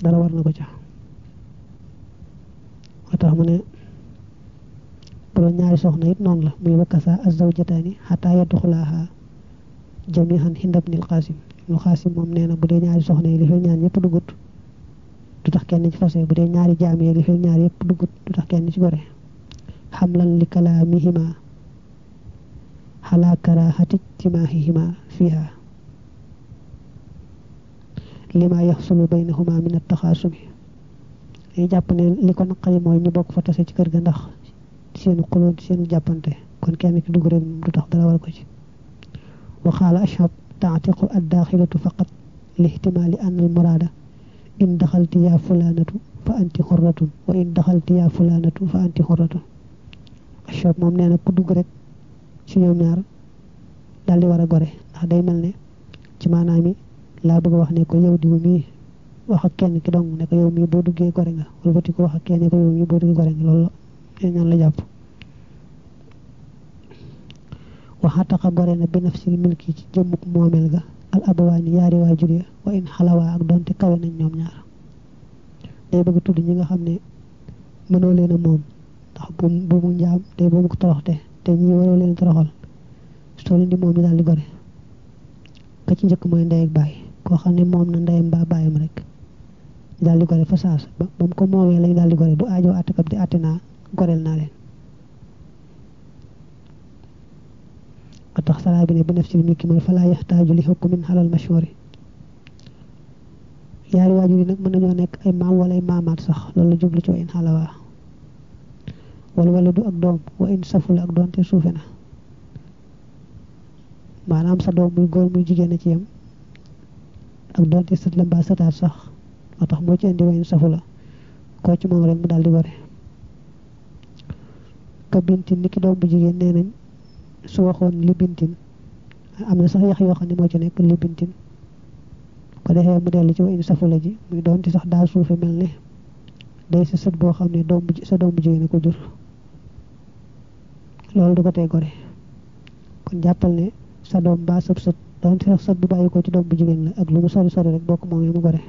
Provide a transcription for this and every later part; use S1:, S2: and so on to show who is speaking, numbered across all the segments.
S1: dara war na ko ca moo tax mu ne bu doon ñaari soxna it noonu la muy wakkasa azawjataani xataa yadxulaaha jamihan hindabnil xaasim ibnu xaasim moom nee na bu dee ñaari soxna yi li fi ñaan yëpp dugut du tax kenn ci fase bu dee ñaari jaam yi li fi ñaar yëpp dugut du tax kenn ci gore xamlan li kalaamihima xalaa karaahati ijtimaahihima fiha lima yaxsulu baynahuma min attaxaasumi dañuy jàpp ne li ko naqari mooy ñu bokk fa tase ci kër ga ndax seenu xuloo seenu jàppante kon kenn ci dugg rek du tax dara war ko ci wa qaala ashab taatiqu addaaxilatu faqat lihtimaali an al muraada in daxalti yaa fulaanatu fa anti xorratun wa in daxalti yaa fulaanatu fa anti xorratun ashab moom nee na ku dugg rek ci ñoom ñaar daal di war a gore ndax day mel ne ci maanaam mi laa bëgg a wax ne ko yow diw mii wax ak kenn ki dong ne ko yow mii boo duggee gore nga wala bati ko wax ak kenn ko yow mii boo duggee gore nga loolu la ñaan la jàpp waxataxa gore na bi nafsil milki ci jëmmuk moomeel ga al abawaani yaari waajur ya wa in xalawaa ak doonte kawe nañ ñoom ñaar day bëgg tudd ñi nga xam ne mënoo leen a moom ndax bu bu mu njaam day bu mu ko toroxte te ñi waroo leen toroxal soo leen di moom yi daal di gore ka ci njëkk mooy ndey ak baay koo xam ne moom na ndeyam mbaa baayam rek daal di gore fa saas ba ba mu ko moomee lañ daal di gore du aajoo àttekab di àtte naa goreel naa leen ba tax salaa bi ne bi nafsil milki mooy falaa yaxtaaju li hukmin xalal mashhuri yaari waajur yi nag mën nañoo nekk ay maam wala ay maamaat sax loolu la jublu ci wa in xalawaa wala wala du ak doom wa in saful ak doon te suufe na maanaam sa doom muy góor muy jigéen a ci yam ak doon te sët la mbaa sëtaat sax moo tax moo ci indi wa in safu la koo ci moom rek mu daal di gore ka bintin ni ki doom bu jigéen nee nañ su waxoon li bintin am na sax yax yoo xam ne moo ci nekk li bintin ko defee mu dellu ci wa in safu la ji muy doon ci sax daa suufe mel ne day sa sët boo xam ne doom bu sa doom bu jigéen a ko jur loolu du ko tey gore kon jàppal ne sa doom mbaa sëb sët doon ci sax sët bu bàyyi ko ci doom bu jigéen la ak lu mu sori sori rek bokk moom mu gore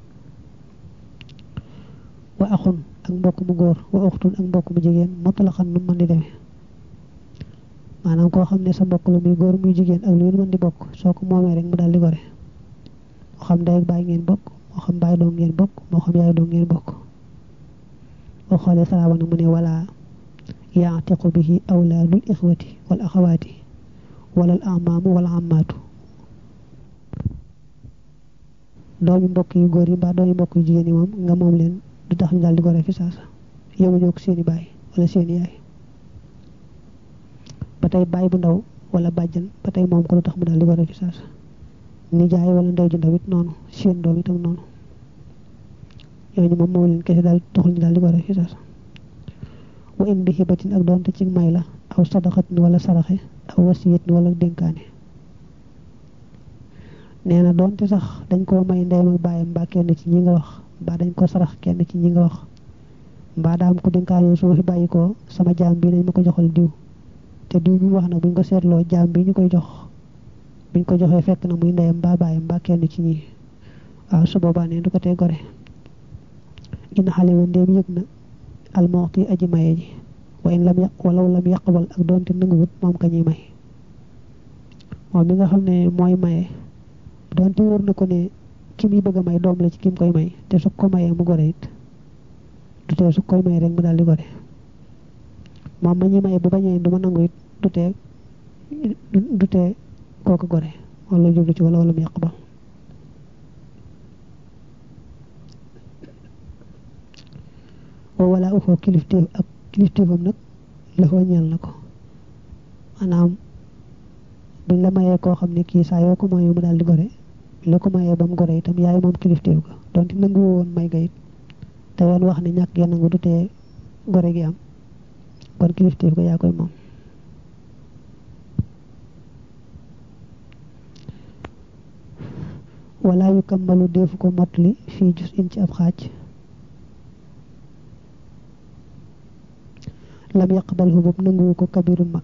S1: wa axun ak mbokk mu góor wa uxtun ak mbokk mu jigéen motalaxan nu mën di demee maanaam koo xam ne sa mbokk la muy góor muy jigéen ak lu ngeen mën di bokk soo ko moomee rek mu daal di gore moo xam ndey ak baay ngeen bokk moo xam baay doom ngeen bokk moo xam yaay doom ngeen bokk boo xoolee salaama na mu ne wala yaatiqu bihi awlaadul ixwati wal axawaati wala al amaamu wala amaatu doomi mbokk yu góor yi mbaa doomi mbokk yu jigéen yi moom nga moom leen du tax ñu daal di gore fi saasa yow ñoo ko seeni baay wala seeni yaay ba tey baay bu ndaw wala bàjjan ba tey moom ko du tax mu daal di gore fi saasa nijaay wala ndey ju ndaw it noonu seen doom itam noonu ñooñu moom moo leen kese daal taxul ñu daal di gore fi saasa wa in bi xibatin ak doonte ci may la aw sadaqatin wala saraxe aw wasiyatin wala dénkaane nee na doonte sax dañ koo may ndeyam ak baayam mbaa kenn ci ñi nga wax mbaa dañ ko sarax kenn ci ñi nga wax mbaa daam ko dénkaane su ma fi bàyyi ko sama jaam bi nañ ma ko joxal diw te diw bi mu wax nag buñ ko seetloo jaam bi ñu koy jox buñ ko joxee fekk na muy ndeyam mbaa baayam mbaa kenn ci ñi waaw su boobaa ne du ko tee gore ina xale ma ndéem yëg na almoxti aji maye ji wa in lam yàq walaw lam yàqbal ak doonte nanguwut moom ka ñuy may moom mi nga xam ne mooy maye doonte wóor na ko ne ki muy bëgg a may doom la ci kim koy may te su ko mayee mu gore it du tee su koy may rek mu daal di gore moom ma ñuy maye bu bañee du ma nangu it du tee du tee kooku gore wala jublu ci wala wala mu yàqbal wala uxoo kilifteef ak kilifteefam nag lafoo ñeel na ko maanaam buñ la mayee koo xam ne kii saa yoo ko mayee mu daal di gore la ko mayee ba mu gore itam yaay moom kilifteef ko donte nangu woon may ga it te yoon wax ne ñàkk ngeen nangu du tee gore gi am kon kilifteef ko yaa koy moom wala yu kammalu deefu ko mottali fii jus in ci ab xaaj lam yaqbal hu boobu nanguwu ko kabiru mag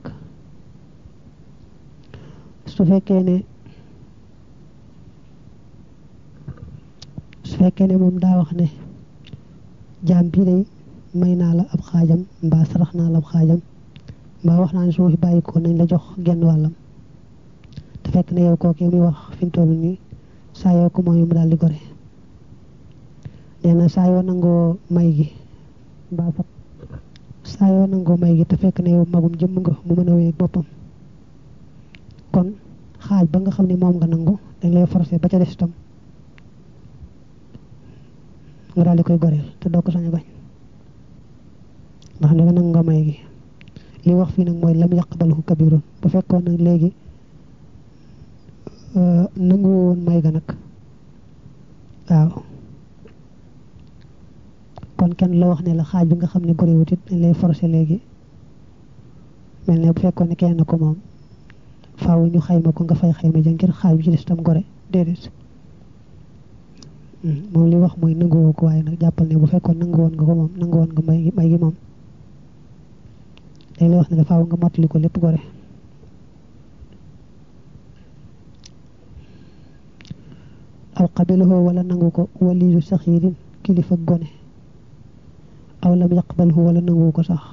S1: su fekkee ne su fekkee ne moom daa wax ne jaam bii day may naa la ab xaajam mbaa sarax naa la ab xaajam mbaa wax naa ne su ma fi bàyyi ko nañ la jox genn wàllam te fekk ne yow kooku muy wax fi mu toll nii saa yoo ko mooy mu daal di gore nee na saa yoo nangoo may gi mbaa fa saa yoo nangoo may gi te fekk ne yow magum jëmm nga mu mën a wéy boppam kon xaaj ba nga xam ne moom nga nangu dañ lay forcer ba ca des itam nga daal di koy goreel te doo ko sañ a bañ ndax ne nga nangu nga may gi li wax fii nag mooy lam yaqbalahu kabirun bu fekkoon nag léegi nangu woon may ga nag waaw kon kenn la wax ne la xaaj bi nga xam ne gorewut it dañ lay forcer léegi mel ne bu fekkoon ne kenn ko moom faaw ñu xayma ko nga fay xayma ja ngir xaaj bi ci des tam gore déedéet moom li wax mooy nanguwoo ko waaye nag jàppal ne bu fekkoon nangu woon nga ko moom nangu woon nga may gi may gi moom dañ lay wax ne la faaw nga mottali ko lépp gore aw qabilahu wala nangu ko waliyu saxiirin kilifa gone aw lam yaqbalhu wala nangu ko sax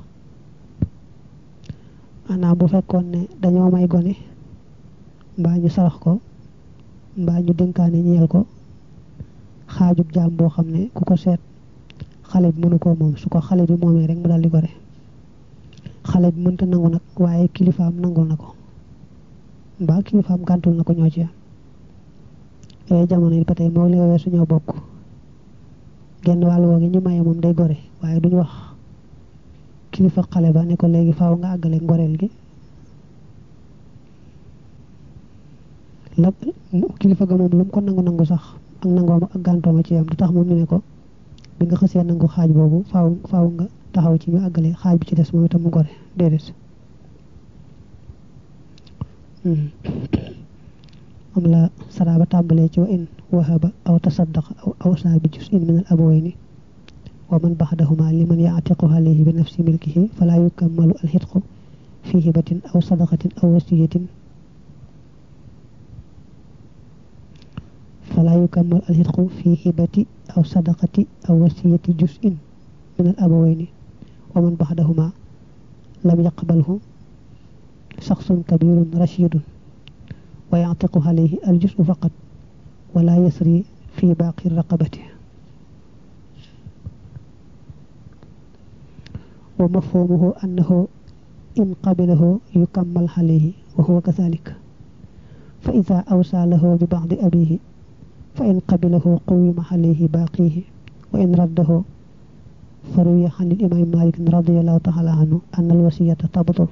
S1: maanaam bu fekkoon ne dañoo may gone mbaa ñu sarax ko mbaa ñu dénkaane ñeel ko xaajub jaam boo xam ne ku ko seet xale bi mënu koo moom su ko xale bi moomee rek mu daal di gore xale bi mënta nangu nag waaye kilifaam nangul na ko mbaa kilifaam gàntul na ko ñoo ci am yooyu jamono yi ba tey moo li nga weesu ñoo bokk genn wàll woo gi ñu maye moom day gore waaye duñu wax kilifa xale ba ne ko léegi faaw nga àggale ngoreel gi la kilifa ga moom lu mu ko nangu nangu sax ak nangooma ak gàntooma ci yam du tax moom ñu ne ko bi nga xësee nangu xaaj boobu faaw faaw nga taxaw ci ñu àggale xaaj bi ci des moom itam mu gore déedéet am la saraaba tàmbalee ci wa in wahaba aw tasaddaqa aw awsa bi juz'in min al abawayni wa man baxdahuma liman yaatiqu alayhi bi nafsi milkihi fala yukammalu al xitqu fi hibatin aw sadaqatin aw wasiyatin fala yukammalu al xitqu fi hibati aw sadaqati aw wasiyati juz'in min al abawayni wa man baxdahuma lam yaqbalhu shaxsun kabirun rashidun wa yaatiqu alayhi al juz'u faqat wala yasri fi baaqi raqabati wa mafhumuhu annahu in qabilahu yukammal alayhi wa huwa kadhalik fa idha awsa lahu bi ba'di abihi fa in qabilahu qawima alayhi baqihi wa in raddahu faruya an al-imam malik radiyallahu ta'ala anhu anna al-wasiyata tabtul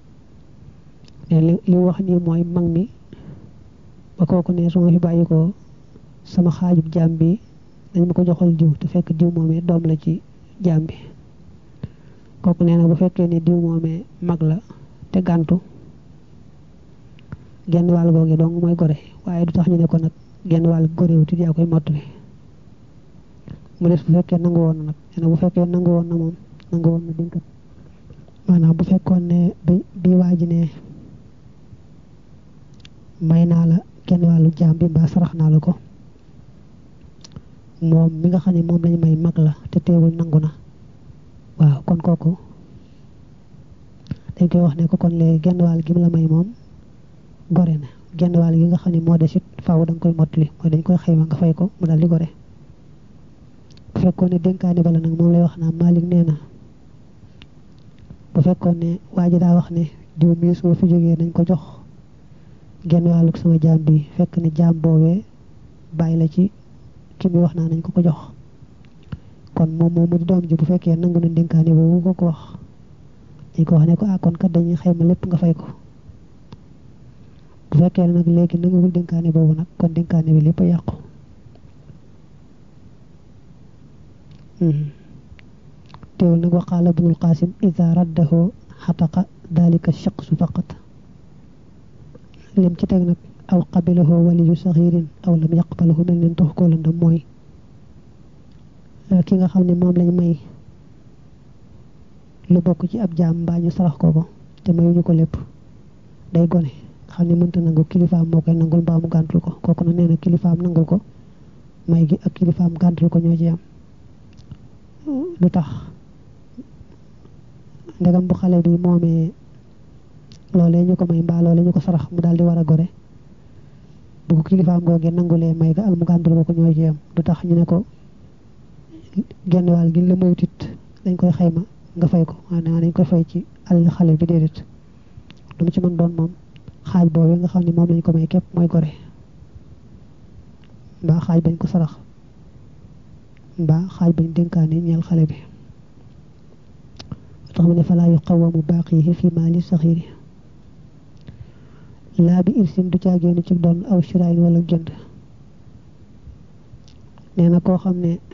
S1: li wax ni mooy mag mi ba kooku ne su ma fi bàyyi ko sama xaajub jaam bi dañ ma ko joxal diw te fekk diw moomee doom la ci jaam bi kooku nee na bu fekkee ne diw moomee mag la te gàntu genn wàll googu dong mooy gore waaye du tax ñu ne ko nag genn wàll gore wuti yaa koy mottali mu des bu fekkee nangu woon na nag nee na bu fekkee nangu woon na moom nangu woon na dénkat maanaam bu fekkoon ne bi bi waa ji ne may naa la genn wàllu jaam bi mbaa sarax naa la ko moom mi nga xam ne moom lañu may mag la te teewul nangu na waaw kon kooku dañ koy wax ne ko kon léegi genn wàll gi mu la may moom gore na genn wàll gi nga xam ne moo des it faaw da nga koy mottali mooy dañ koy xayma nga fay ko mu daal di gore bu fekkoon ne dénkaani bala nag moom lay wax naa Malik nee na bu fekkoon ne waa ji daa wax ne diw mii su ma fi jógee nañ ko jox genn wàllug sama jaam bi fekk ne jaam boobee bàyyi la ci ki mi wax naa nañ ko ko jox kon moom moom mu di doom ji bu fekkee nangu na dénkaane boobu ko ko wax dañ ko wax ne ko ah kon kat dañuy xayma lépp nga fay ko bu fekkee nag léegi nanguwul dénkaane boobu nag kon dénkaane bi lépp a yàqu teewul nag waqaala ibnul qasim ida raddahu xataqa dalika shaqsu faqat lim ci teg nag aw qabilahu waliyu saxirin aw lam yaqbalahu mel neen tax koo lëndam mooy ki nga xam ne moom lañ may lu bokk ci ab jaam mbaa ñu sarax ko ko te mayuñu ko lépp day gone xam ne mënta nangu kilifaam moo koy nangul mbaa mu gàntul ko kooku nag nee na kilifaam nangul ko may gi ak kilifaam gàntul ko ñoo ci am lu tax ndegam bu xale bi moomee loolee ñu ko may mbaa loolee ñu ko sarax mu daal di war a gore bu ko kilifaam googee nangulee may ga ak mu gàntul ko ko ñoo ci am du tax ñu ne ko genn wàll gi la moytit dañ koy xayma nga fay ko maanaam dañ koy fay ci àll xale bi déedéet lu mu ci mën doon moom xaaj boobu nga xam ne moom lañ ko may képp mooy gore mbaa xaaj bañ ko sarax mbaa xaaj bañ dénkaane ñeel xale bi tax mu ne falaa yuqawamu baaqihi fi maali saxiiri laa bi irsin du caageenu ci doon aw shiraayin wala jënd nee na koo xam ne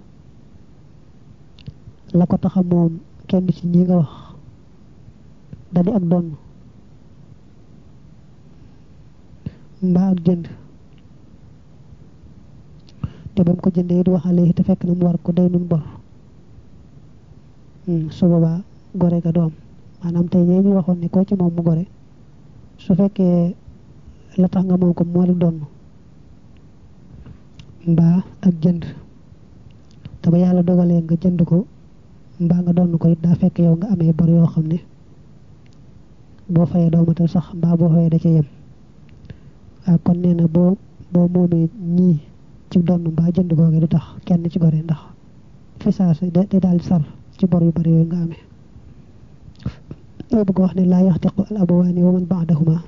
S1: la ko taxa moom kenn ci ñi nga wax dadi ak donn mbaa ak jënd te ba mu ko jëndee du waxale te fekk na mu war ko day nun bor su boobaa gore ga doom maanaam tey ñee ñu waxoon ne koo ci moom mu gore su fekkee la tax nga moom ko moo di donn mbaa ak jënd te ba yàlla dogalee nga jënd ko mbaa nga donn ko it daa fekk yow nga amee bor yoo xam ne boo fayee doomatal sax mbaa boo fayee da ca yem waaw kon nee na boo boo moomee ñii ci donn mbaa jënd googe du tax kenn ci gore ndax fi saas day daal di sar ci bor yu bari yooyu nga amee loo bëgg wax ne laa yaxtiqu al abawaani wa man baadahuma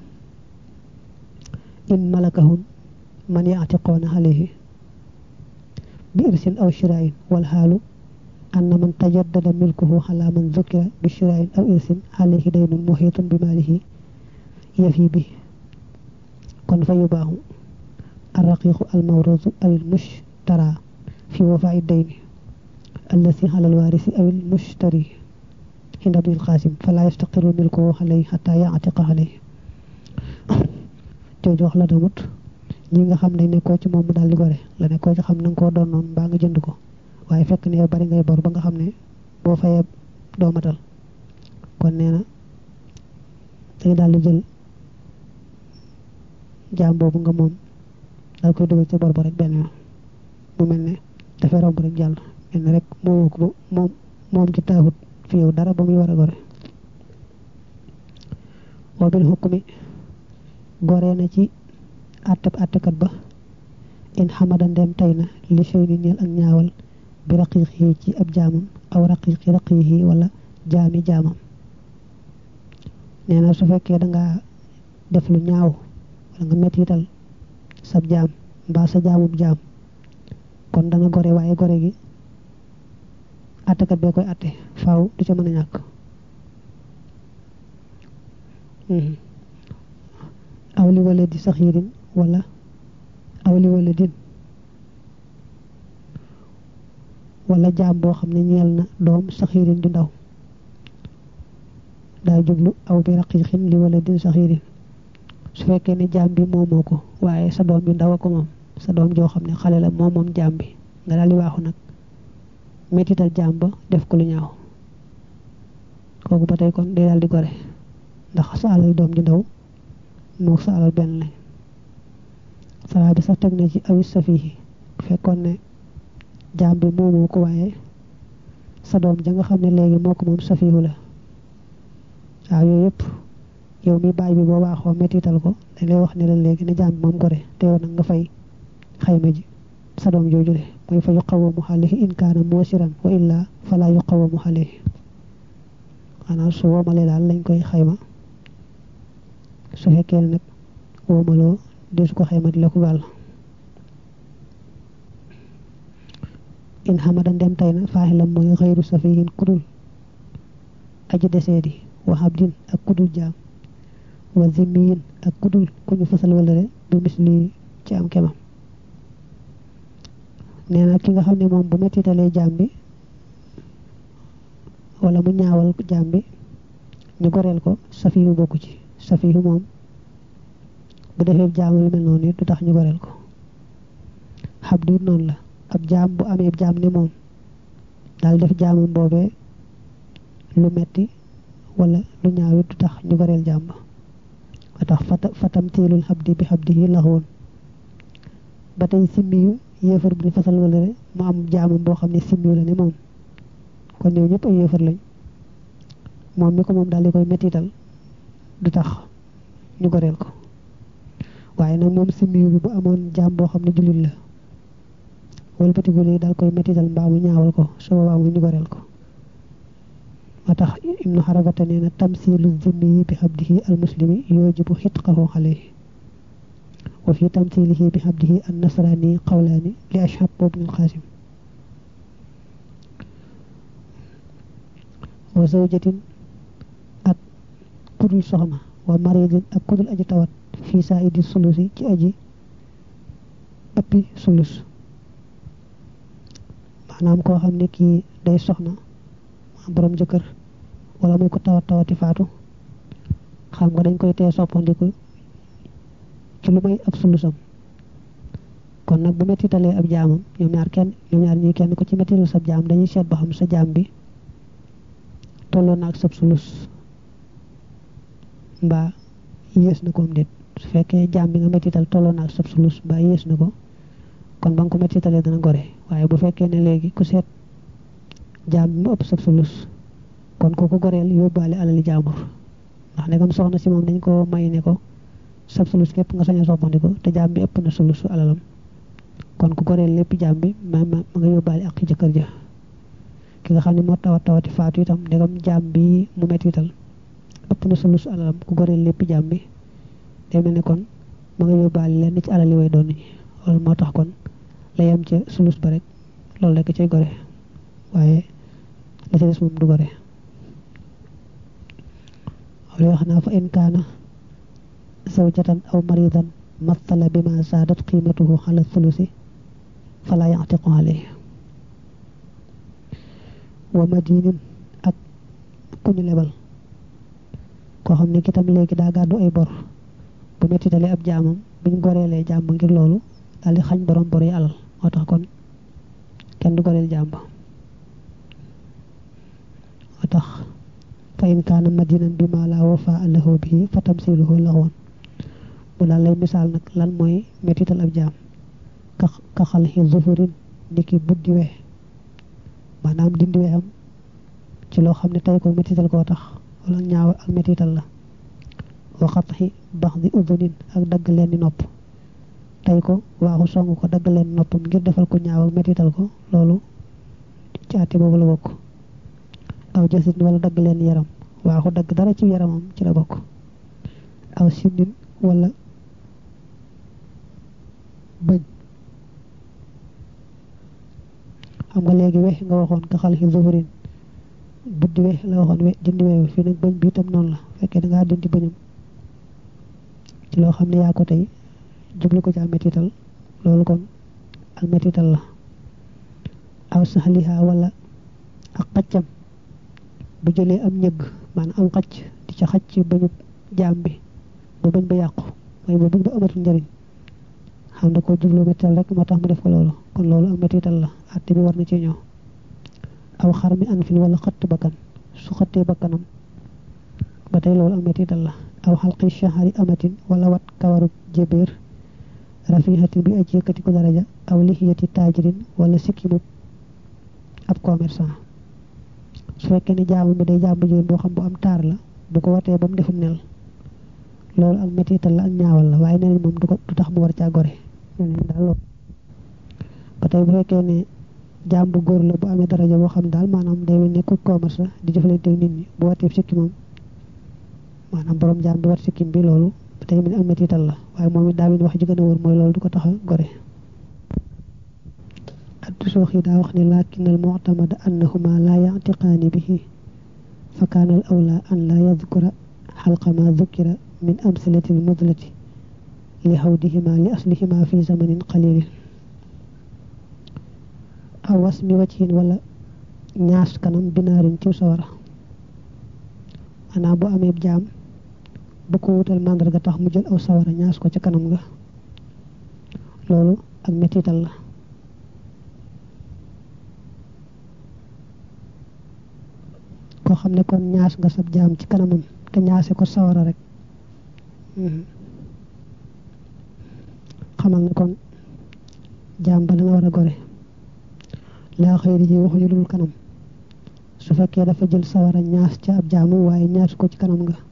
S1: in malakahum man yaxtiqoona alayhi bi irsin aw shiraayin wal xaalu anna man tajaddada milkuhu ala man zukira bi shiraayin aw irsin alayhi daynun muhiitun bi maalihi yafi bi kon fa yubaaxu arraqiqu almawruusu aw almushtara fi wafaa'i dayni allati ala alwaarisi aw almushtari inda ibni alqaasim fala yastaqiru milkuhu alayhi xata yaatiqa alayhi jooju wax la damut ñi nga xam ne nekkoo ci moom mu daal di gore la nekkoo ci xam na nga koo doon noonu mbaa nga jënd ko waaye fekk ne yow bari ngay bor ba nga xam ne boo fayee doomatal kon nee na dañu daal di jël jaam boobu nga moom daal koy dugal ci bor ba rek benn yoon mu mel ne dafay romb rek jàll mel ne rek moo ko moom moom ci taahut fi yow dara ba muy war a gore wa bil hukmi goree na ci àttab àttekat ba in xamada ndem tey na li sey ni ñeel ak ñaawal bi raqiiqi ci ab jaamam aw raqiiqi raqiiqi wala jaami jaamam nee na su fekkee dangaa def lu ñaaw wala nga mettital sab jaam mbaa sa jaamub jaam kon dana gore waaye gore gi àttekat bee koy àtte faaw du ca mën a ñàkk aw li wala di saxiirin wala aw li wala din wala jaam boo xam ne ñeel na doom saxiirin di ndaw daa jublu aw bi raqiiqin li wala din saxiirin su fekkee ne jaam bi moomoo ko waaye sa doom bi ndaw a ko moom sa doom joo xam ne xale la moom moom jaam bi nga daal di waaxu nag mettital jaam ba def ko lu ñaaw kooku ba tey kon day daal di gore ndax sa alal doom ji ndaw moo sa alal benn lañ salaa bi sax teg na ci awis safihi fekkoon ne jaam bi moomoo ko waaye sa doom ja nga xam ne léegi moo ko moom safihu la waaw yooyu yëpp yow mi baay bi boo baaxoo mettital ko dañ lay wax ne la léegi ne jaam bi moom gore te yow nag nga fay xayma ji sa doom joojule mooy fa yuqawamu alayhi in kaana moosiran wa illaa fala yuqawamu alayhi xanaa su woomalee daal lañ koy xayma su fekkee ne nag woomaloo deesu ko xayma di la ko gàll in xamada ndem tay na faaxilam mooy xëyru safihin kudul aji deseedi wa abdin ak kudul jaam wa zimmiyin ak kudul ku ñu fasal wala re bu misli ci am kemam nee na ki nga xam ne moom bu mettitalee jaam bi wala mu ñaawal jaam bi ñu goreel ko safihu bokku ci safihu moom bu defee jaam lu mel noonu du tax ñu goreel ko xab du noonu la ab jaam bu amee jaam ne moom daal def jaamam boobee lu metti wala lu ñaaw du tax ñu goreel jaam ba ba tax fatam tiilul xabdi bi xabdi yi laxwoon ba tey simmiyu yéefar bu ñu fasal wala rek mu am jaamam boo xam ne simmi la ne moom kon ñëw ñëpp ay yéefar lañ moom mi ko moom daal di koy mettital du tax ñu goreel ko waaye nag moom simmi bi bu amoon jaam boo xam ne jullit la wala batigu léegi daal koy mettital mbaa mu ñaawal ko su boobaa mu ñu goreel ko moo tax ibnu xarabata nee na tamsilu zimmi bi xabdihi al muslimi yoojibu xitqahu alayhi wa fi tamsilihi bi xabdihi an nasrani qawlaani li ashab boobu al xaasim wa zawjatin ak kudul soxna wa maridin ak kudul aji tawat fii saa idi sulusi ci aji ëppi sulus maanaam koo xam ne kii day soxna borom jëkkër wala muy ko tawat tawati faatu xam nga dañ koy tee soppandiku ci lu may ab sulusam kon nag bu mettitalee ab jaamam ñoom ñaar kenn ñoom ñaar ñii kenn ko ci mettital sab jaam dañuy seet ba xam sa jaam bi tolloo na ak sab sulus mbaa yées na ko am déet su fekkee jaam bi nga mettital tolloo na ak sab sulus mbaa yées na ko kon ba nga ko mettitalee dana gore waaye bu fekkee ne léegi ku seet jaam bi mu ëpp sab sulus kon kooku goreel yóbbaale alali jaambur ndax ndegam soxna si moom dañ ko may ne ko sab sulus képp nga sañ a soppandiko te jaam bi ëpp na sulusu alalam kon ku goreel lépp jaam bi ma ma nga yóbbaale ak jëkkër ja ki nga xam ne moo tawat tawati faatu itam ndegam jaam bi mu mettital ëpp na sulusu alalam ku goreel lépp jaam bi day mel ne kon ma nga yóbbaale lenn ci alali way doon ñi loolu moo tax kon la yem ca sulus ba rek loolu rek cay gore waaye la ca des moom du gore wala wax naa fa in kaana zawjatan aw maridan mathala bima zaadat qiimatuhu ala thulusi fala yactiqu alayhi wa madinin ak ku ñu lebal koo xam ne kitam léegi daa gàddu ay bor bu mettitale ab jaamam buñ goreelee jaam ba ngir loolu daal di xañ borom bor yi alal moo tax kon kenn du goreel jaam ba moo tax fa in kaana madinan bi ma la wafa lahu bihi fa tamsiluhu laxwoon mu daal lay misaal nag lan mooy mettital ab jaam ka ka xalxi zufurin niki buddi we maanaam dindi weexam ci loo xam ne tey ko mettital koo tax wala ñaaw ak mettital la waxatxi bax di udunin ak dagg leen di nopp tey ko waaxu song ko dagg leen noppam ngir defal ko ñaaw ak mettital ko loolu ci àtte boobu la bokk aw jasit wala dagg leen yaram waaxu dagg dara ci yaramam ci la bokk aw sindin wala bëñ xam nga léegi wex nga waxoon ka xal xi zufurin buddi we la waxoon we dindi we fii nag bëñ bi itam noonu la fekkee da ngaa dindi bëñam ci loo xam ne yaa ko tey jublu ko ci almetital loolu kon almetital la aw saxliha wala ak xaccam bu jëlee am ñëgg maanaam am xacc di ca xacc bañu jaam bi ba bañ ba yàqu mooy ba bañ ba amatul njëriñ xam na ko jublu mettital rek moo tax mu def ko loolu kon loolu ak mettital la àtte bi war na ci ñëw aw xar mi an fin wala xëtt bakkan su xëttee bakkanam ba tey loolu ak mettital la aw xalqi shahari amatin wala wat kawaru jébéer rafihatin bi aj yëkkati ko daraja aw lixiyati taajirin wala sikkimu ab commerçant su fekkee ne jaamu bi day jaamu jigéen boo xam bu am taar la bu ko watee ba mu defum nel loolu ak mettital la ak ñaawal la waaye neneen moom du ko du tax mu war caa gore neneen daal loolu ba tey bu fekkee ne jaam bu góor la bu amee daraja boo xam daal maanaam day mel ne ku commerce di jëflante ak nit ñi bu watee sikki moom maanaam borom jaam bi wat sikkim bi loolu ba tey mel ne ak mettital la waaye moom it daa mel wax ji gën a wóor mooy loolu du ko tax a gore addu soox yi daa wax ne lakin al mu'tamada annahuma la ya'tiqaani bihi fa kaana al awla an la yadkura xalqa ma dukira min amsilati al mudlati li xawdihima li aslihima fi zamanin qalilin aw wasmi wajhin wala ñaas kanam binaarin ci sawara maanaam bu amee jaam bu ko wutal màndarga tax mu jël aw sawara ñaas ko ca kanam nga loolu ak mettital la koo xam ne kon ñaas nga sab jaam ci kanamam te ñaase ko sawara rek xamal ne kon jaam ba dana war a gore laa xëyri ji waxuñu dul kanam su fekkee dafa jël sawara ñaas ca ab jaamu waaye ñaas ko ci kanam nga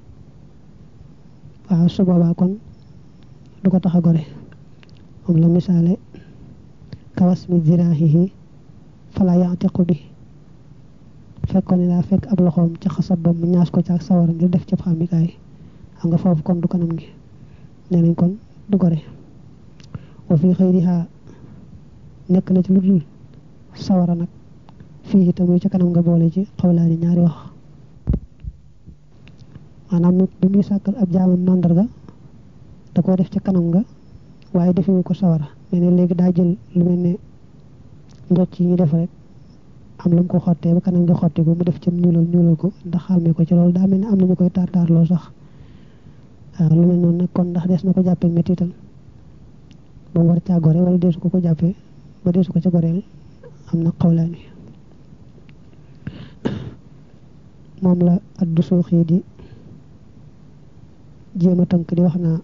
S1: waaw su boobaa kon du ko tax a gore moom la misaale kawas mi ziraahihi fala yantiqu bi fekkoon ne daa fekk ab loxoom ca xasab ba mu ñaas ko ca ak sawara ngir def ci xamikaay xam nga foofu kon du kanam gi nee nañ kon du gore wa fi xëyriha nekk na ci lu dul sawara nag fii itam yu ca kanam nga boole ci xawlaani ñaari wax maanaam bi muy sàkkal ab jaamam màndarga da koo def ca kanam nga waaye defewu ko sawara mais ne léegi daa jël lu mel ne njocc yi ñu def rek am lu mu ko xottee ba kanam nga xotti ko mu def ci ñuulal ñuulal ko ndax xàmmee ko ci loolu daa mel ne am nañu koy taar taarloo sax waaw lu mel noonu nag kon ndax des na ko jàppee mettital ba mu war caa gore wala deesu ko ko jàppee ba deesu ko ca goreel am na xawlaani moom la addu suuxii di jéem a tënk di wax naa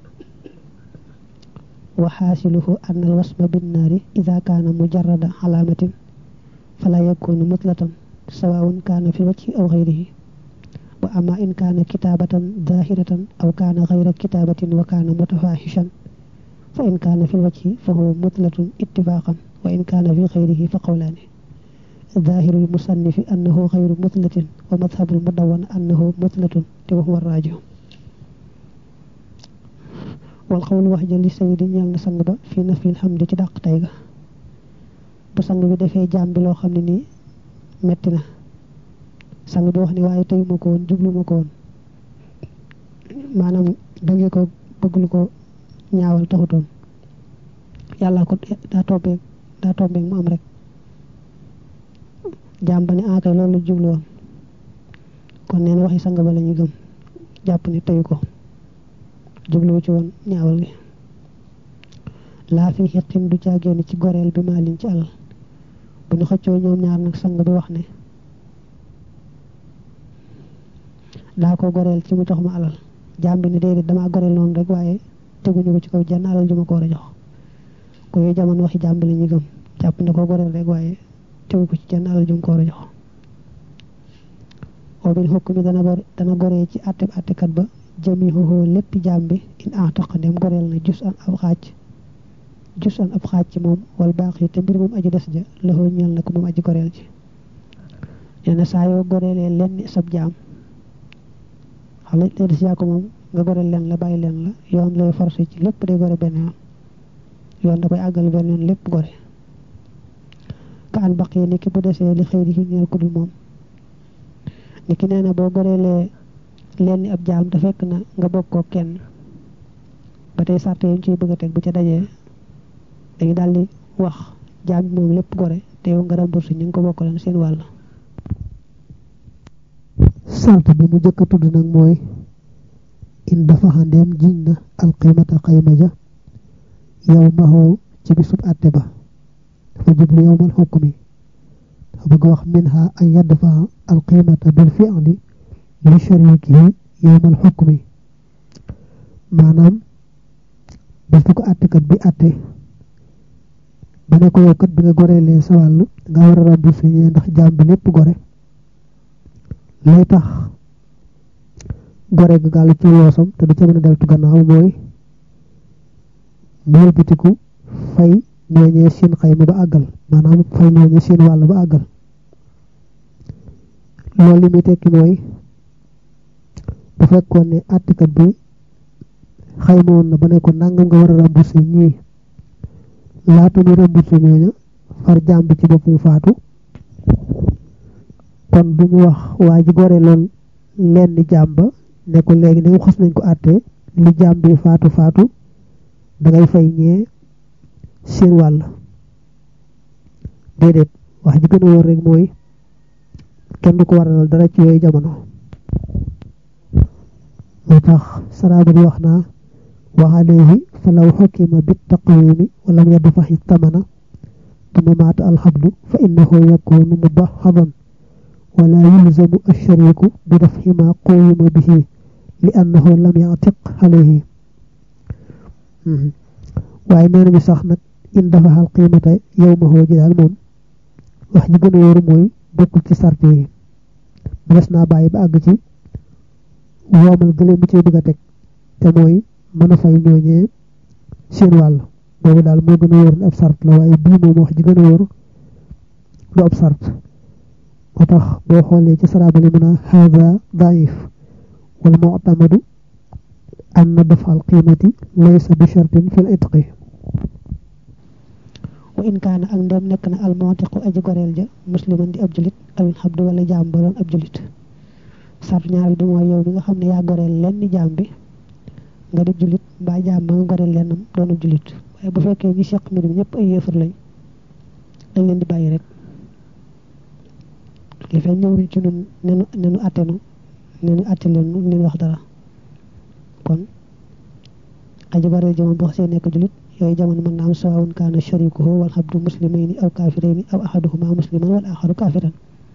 S1: wa xaasiluhu an al wasma binnaari ida kaana mujarrada xalaamatin fala yakunu mutlatan sawaun kaana fi wajhi aw xayrihi wa ama in kaana kitaabatan zahiratan aw kaana xayra kitaabatin wa kaana mutafahishan fa in kaana fi wajhi fa huwa mutlatun ittifaqan wa in kaana fi xayrihi fa qawlaani ظاهر المصنف أنه غير مثلة ومذهب المدون أنه مثلة وهو الراجح والقول وحجا لسيد ñal na sang ba fi nafi alhamd ci dàq tay ga bu sang bi defee jaam bi loo xam ne nii metti na sang bi wax ni waaye tey ma ko woon jublu ma ko woon maanaam dangee ko bëgg lu ko ñaawal taxutoon yàlla ko daa tombeeg daa tombeeg mu am rek jaam ba ne akay loolu jublu woon kon neen waxi sang ba la ñu gëm jàpp ne teyu ko jubluwu ci woon ñaawal gi laa fi xiqin du caa génn ci goreel bi maalin ci alal bu ñu xëccoo ñoom ñaar nag sang bi wax ne daa ko goreel ci mu jox ma alal jaam bi ne déedéet damaa goreel noonu rek waaye teguñu ko ci kaw jenn alal ju ma ko war a jox ko yooyu jamono waxi jaam bi la ñu gëm jàpp ne ko goreel rek waaye tegu ko ci jenn alal jum ko war a jox oo bil xukk mi dana bor dana goree ci àtte àttekat ba jami xoxoo lépp jaam bi in atoq dem goreel na jus an ab xaaj jus an ab xaaj ci moom wal baax yi te mbir moom aji des ja loxoo ñeel na ko moom aji goreel ji nee na saa yoo goreelee lenn sab jaam xam ne lee des yaa ko moom nga goreel leen la bàyyi leen la yoon lay forcé ci lépp day gore benn yoon yoon da koy àggal benn yoon lépp gore ka an baq yi ni ki bu desee li xëy di ñeel ku dul moom ni ki nee na boo goreelee leen ni ab jaam te fekk na nga bokk ko kenn ba tey sart yi ñu ciy bëgg a teg bu ca dajee dañu daal di wax jaam bi moom lépp gore te yow nga remboursé ñu ngi ko bokk leen seen wàll
S2: sart bi mu jëkk a tudd nag mooy in dafa xandeem jiñ na alqimata xayma ja yow maxoo ci bisub àtte ba dafa jublu yowmal xukmi dafa bëgg wax minha an yadfa alqimata bil fi'li li sharikihi yowmal xukmi maanaam bés bu ko àttekat bi àtte ba ne ko yow kat bi nga goreelee sa wàll nga war a remboursé ñee ndax jaam bi lépp gore lay tax gore ga gàll ci loosam te du ca mën a deltu gannaaw mooy mu bitiku fay ñooñee seen xayma ba àggal maanaam fay ñooñee seen wàll ba àggal loolu li muy tekki mooy bu fekkoon ne àttekat bi xayma woon na ba ne ko nangam nga war a remboursé ñii laata muy remboursé ñooña far jaam bi ci boppam faatu kon duñu wax waa ji gore lool leen ni jaam ba ne ko léegi ne xas nañ ko àttee li jaam bi faatu faatu dangay fay ñee seen wàll déedéet wax ji gën a wóor rek mooy kenn du ko waralal dara ci yooyu jamono moo tax saraaba di wax naa wa alayhi fa law xukima bit taqwimi walam yadfaxi tamana tuma maata alxabdu fa innahu yakunu mubaxadan wala yulzamu alshariku bi dafxi ma quyima bihi li annahu lam yatiq alayhi waaye nee nañu sax nag in dafa xal qiimata yow ma xoo ji daal moom wax ji gën a wóoru mooy bokkul ci sart yi des naa bàyyi ba àgg ci woomal gëlee mu cee bëgg a teg te mooy mën a fay ñooñee seen wàll boobu daal moo gën a wóor ne ab sart la waaye bii moom wax ji gën a wóor du ab sart moo tax boo xoolee ci sarabali mun a haada daif wal mu'tamadu anna dafa al qiimati laysa bi shartin fil itqi
S1: wa in kaana ak ndem nekk na almontiqu aji goreel ja musliman di ab julit awin xabdu wala jaam ba doon ab julit sart ñaar bi mooy yow bi nga xam ne yaa goreel lenn jaam bi nga di julit mbaa jaam ba nga goreel lennam doon ab julit waaye bu fekkee ñi seq mbir mi ñëpp ay yéefar lañ dañ leen di bàyyi rek li fee ñëwuñ ci nun nenu nenu attenu nenu atte leen nu leen wax dara kon aji goreel ja moom bu xasee nekk julit yooyu jamono mën naa am sawawun kaana sharikuhu wal xabdu muslimayni aw kafirayni aw ahaduhuma musliman wal axaru kafiran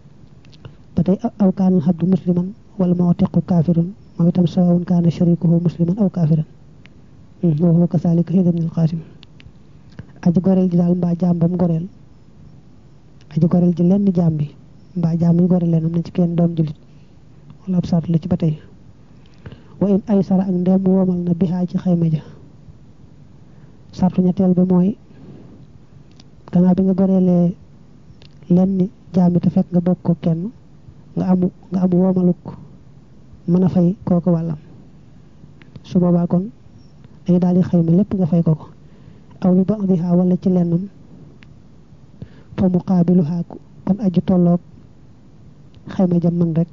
S1: ba tey aw kaana al xabdu musliman wal mawtiqu kafirun moom itam sawawun kaana sharikuhu musliman aw kafiran wa huwa kasalika hind ibn al qasim aji goreel ji daal mbaa jaam bam goreel aji goreel ji lenn jaam bi mbaa jaam yi goreel leen am na ci kenn doon julit wala ab sart la ci ba tey wa in ay sara ak ndem womal na bihaa ci xayma ja sartu ñetteel bi mooy gannaaw bi nga goreelee lenn jaam bi te fekk nga bokk ko kenn nga amu nga amu woomaluk mën a fay kooku wàllam su boobaa kon dañu daal di xayma lépp nga fay ko ko aw bi ba'diha wala ci lennam fa muqaabiluha kon aju tolloog xayma jam man rek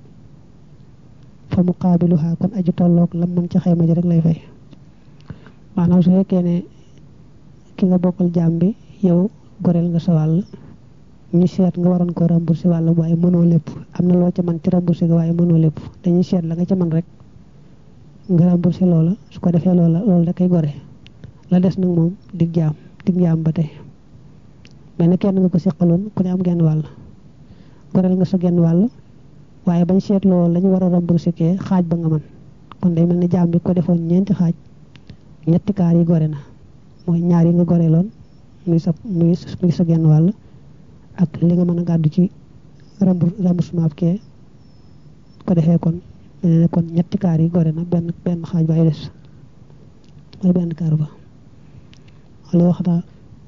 S1: fa muqaabiluha kon aju tolloog lam man ci xayma ja rek lay fay maanaam su fekkee ne ki nga bokkal jaam bi yow goreel nga sa wàll ñu seet nga waroon ko remboursé wàll waaye mënoo lépp am na loo ca man ci remboursé nga waaye mënoo lépp dañuy seet la nga ca man rek nga remboursé loola su ko defee loola loolu da koy gore la des nag moom dig jaam dig jaam ba tey mais ne kenn nga ko seqaloon ku ne am genn wàll goreel nga sa genn wàll waaye bañ seet loolu la ñu war a remboursé kee xaaj ba nga man kon day mel ne jaam bi ko defoon ñeenti xaaj ñetti kaar yi gore na mooy ñaar yi nga goreeloon muy sa muy muy sa genn wàll ak li nga mën a gàddu ci remboursement kee ko defee kon mel ne kon ñetti kaar yi gore na benn benn xaaj ba ay des mooy benn kaar ba wala wax na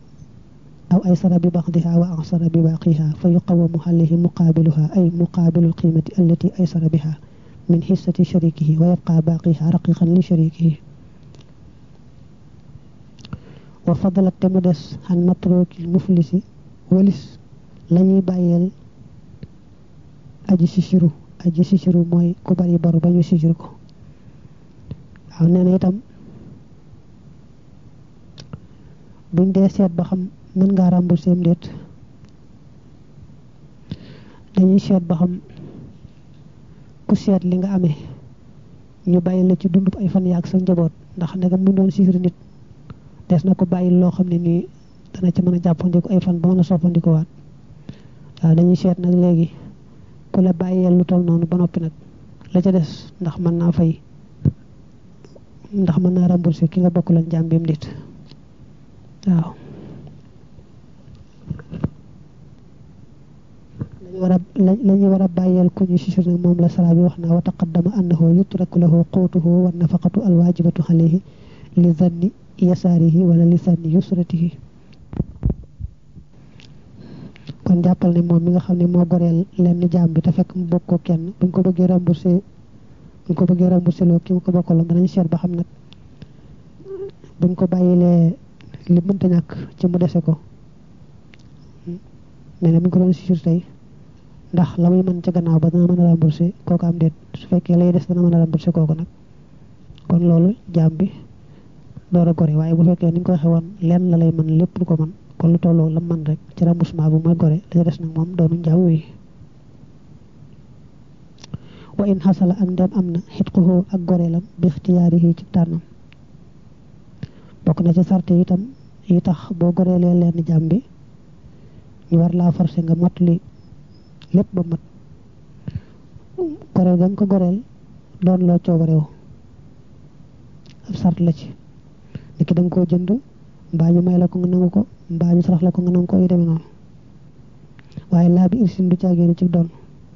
S1: aw ay sara bi baxdiha wa ansara bi baqiha fa yuqawamu alayhi muqaabiluha ay muqaabilul qiimati allati ay sara biha min xissati sharikihi wa yabqa baqiha raqiqan li sharikihi wa fadalat te mu des xan matrokil muflisi walis lañuy bàyyeel aji sisiru aji sisiru mooy ku bari baru ba ñu sisiru ko waaw nee na itam buñ dee seet ba xam mën ngaa remboursé am déet dañuy seet ba xam ku seet li nga amee ñu bàyyi la ci dundub ay fan yaag sa njaboot ndax ndegam mu doon sisiru nit des na ko bàyyi loo xam ne nii dana ci mën a jàppandiku ay fan ba mën a soppandiku waat waaw dañuy seet nag léegi ku la bàyyeel lu toll noonu ba noppi nag la ca des ndax mën naa fay ndax mën naa remboursé ki nga bokk lan jàmm bi mu dit waaw lañu war a lañu war a bàyyeel ku ñu sisir nag moom la sara bi wax naa wa taqaddama annahu yutraku lahu quutuhu wa nafaqatu alwaajibatu alayhi li zanni yasaarihi wala li zanni yusratihi kon jàppal ne moom mi nga xam ne moo goreel lenn jaam bi te fekk mu bokk ko kenn buñ ko bëggee remboursé buñ ko bëggee remboursé loo ki mu ko bokkaloon danañ seet ba xam nag buñ ko bàyyilee li mënta ñàkk ci mu dese ko mais ne buñ ko doon sisir tey ndax la muy mën ca gannaaw ba dana mën a remboursé kooku am déet su fekkee lay des dana mën a remboursé kooku nag kon loolu jaam bi door a gore waaye bu fekkee ni ñu ko waxee woon lenn la lay mën lépp du ko mën kon lu tolloo la man rek ci remboursement bu mooy gore la des nag moom doonu njaw wi wa in xasala ak ndem am na xitquhu ak goreelam bi ixtiyaarihi ci tànnam bokk na ci sarte itam yi tax boo goreelee leen jàmm bi ñu war laa forcé nga mot li lépp ba mat goreel ga nga ko goreel doon loo coobarewu ab sart la ci niki da nga koo jënd mbaa ñu may la ko nga nangu ko mbaa ñu sarax la ko nga nangu ko yu demee noonu waaye laa bi irsin du caagéenu ci doon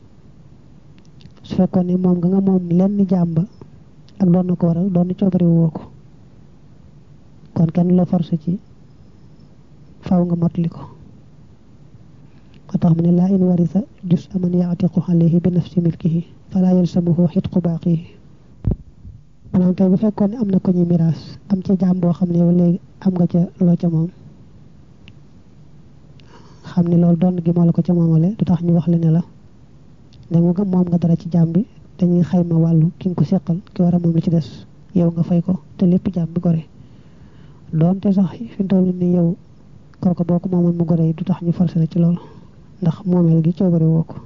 S1: su fekkoon ne moom nga nga moom lenn jaam ba ak doon na ko waral doon na coobari woo ko kon kenn la forcé ci faw nga mottali ko moo tax mu ne laa in warisa jus aman yaatiqu alayhi bi nafsi milkihi fala yalsamuhu xitqu baaqihi maanaam tey bu fekkoon ne am na ko ñu miraas am ca jaam boo xam ne yow léegi am nga ca loo ca moom xam ne loolu doon gi moo la ko ca moomale du tax ñu wax la ne la ne nga moom nga dara ci jaam bi dañuy xayma wàllu ki nga ko seqal ki war a moom li ci des yow nga fay ko te lépp jaam bi gore doonte sax fi mu toll ni yow kooku boo ko moomoon mu gore yi du tax ñu forcé la ci loolu ndax moomeel gi coobare woo ko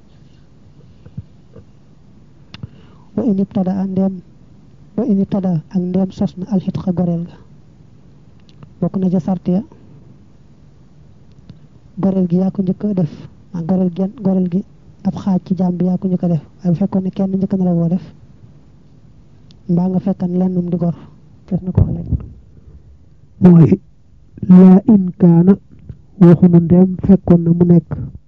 S1: wa in ibtada a ndeem wa in ibtada ak ndeem sos na alxitqa goreel ga bokk na ca sart ya goreel gi yaa ko njëkk a def ak goreel gen goreel gi ab xaaj ci jaam bi yaa ko njëkk a def waaye bu fekkoon ne kenn njëkk na la woo def mbaa nga fekkan lennum di gor def na ko wax léegi
S2: mooy laa in kaana waxunu ndeem fekkoon na mu nekk